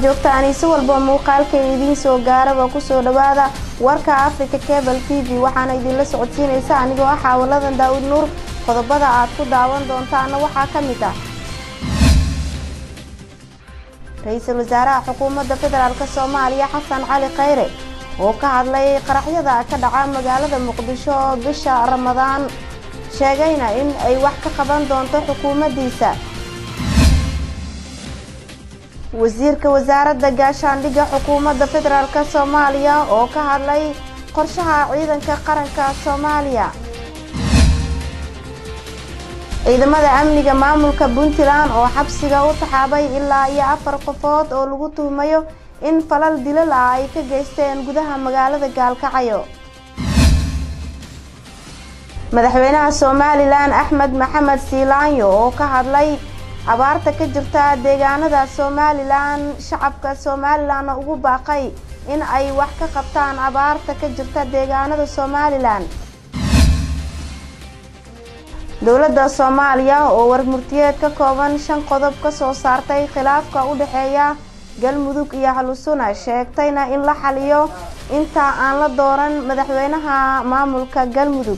aad joogtaan si walba muuqaalka idiin soo gaaraba kusoo dhawaada warka africa cable t v waxaana idinla socodsiinaysa anigoo ah xaawaladan daawud nuur qodobada aad ku daawan doontaana waxaa ka mid ah ra-iisul wasaaraha xukuumadda federaalk soomaaliya xasan cali khayre oo ka hadlay qaraxyada ka dhaca magaalada muqdisho bisha ramadaan sheegayna in ay wax ka qaban doonto xukuumaddiisa wasiirka wasaaradda gaashaandhigga xukuumadda federaalk soomaaliya oo ka hadlay qorshaha ciidanka qaranka soomaaliya ciidamada amniga maamulka puntland oo xabsiga u taxaabay ilaa iyo afar qofood oo lagu tuhmayo in falal dilal ah ay ka geysteen gudaha magaalada gaalkacyo madaxweynaha somalilan axmed maxamed siilaanyo oo ka hadlay abaarta ka jirta deegaanada somalilan shacabka somalilanna ugu baaqay in ay wax ka qabtaan abaarta ka jirta deegaanada somalilan dowladda soomaaliya oo warmurtiyeed ka kooban shan qodob ka soo saartay khilaafka u dhexeeya galmudug iyo halusuna sheegtayna in la xaliyo inta aan la dooran madaxweynaha maamulka galmudug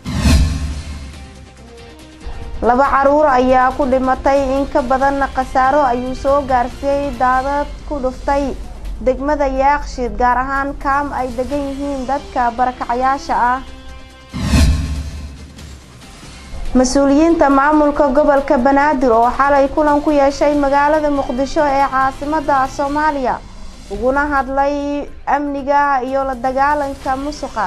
laba caruur ayaa ku dhimatay in ka badan khasaaro ayuu soo gaarsiiyey daadad ku dhuftay degmada yaaqshiid gaar ahaan kaam ay degan yihiin dadka barakacayaasha ah mas-uuliyiinta maamulka gobolka banaadir oo xalay kulan ku yeeshay magaalada muqdisho ee caasimada soomaaliya uguna hadlay amniga iyo la dagaalanka musuqa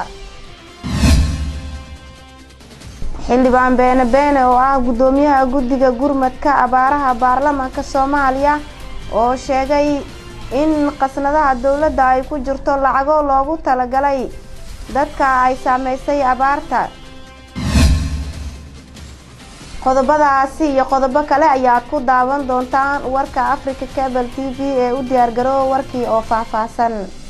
xildhibaan beene beene oo ah guddoomiyaha guddiga gurmadka abaaraha baarlamaanka soomaaliya oo sheegay in qasnadaha dowladda ay ku jirto lacago loogu talagalay dadka ay saameysay abaarta qodobadaasi iyo qodobo kale ayaad ku daawan doontaan warka africa cable t v ee u diyaargaroowa warkii oo faahfaahsan